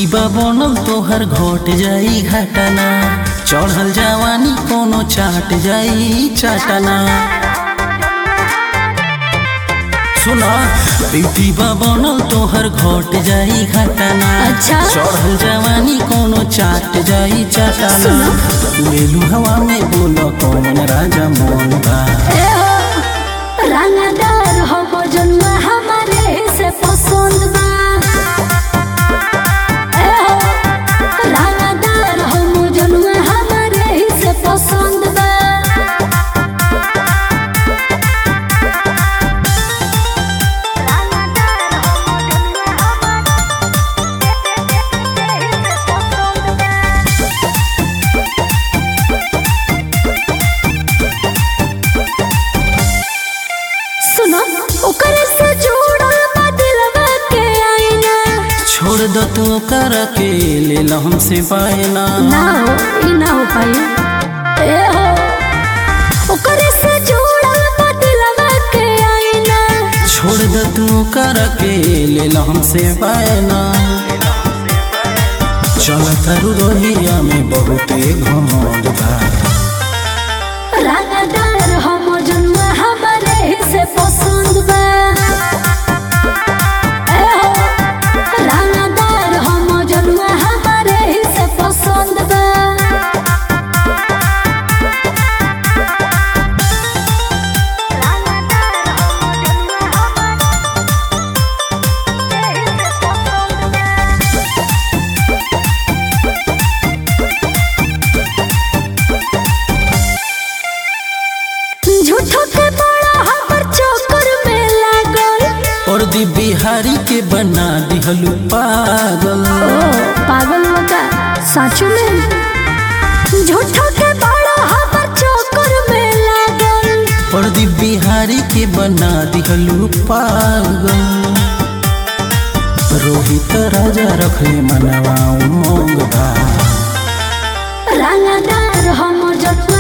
Beauty बा बनल तोहर घट जाई घटना चढ़ल जवानी कोनो चाट जाई चाटना सुना ब्यूटी बा बनल तोहर घट जाई घटना अच्छा। चढ़ल जवानी कोनो चाट जाई चाटना लेलू हवा में बोल कौन राजा मोन बा ए हो रंगदार हो जन्म हमारे से पसंद बा ए हो रंगदार हो जन्म हमारे से पसंद बा सुनो ओकर से जुड़ल बा दिलवा के आईना छोड़ दो तू कर के ले लो हमसे बायना ना हो ई ना हो पाई ए हो ओकर से जुड़ल बा दिलवा के आईना छोड़ दो तू कर के ले लो हमसे बायना चल तरु रोहिया में बहुते घमंड बा रंगदार हम जन्म हमारे से पसंद बा ए हो रंगदार हम जन्म हमारे से पसंद बा झूठो के बड़ा हमर चक्कर में लागल और दी बिहारी के बना दिहलू पागल ओ पागल होगा साचू में झूठो के बड़ा हमर चक्कर में लागल और दी बिहारी के बना दिहलू पागल रोहित राजा रखले मनवा उमंग बा रंगदार हम जन्म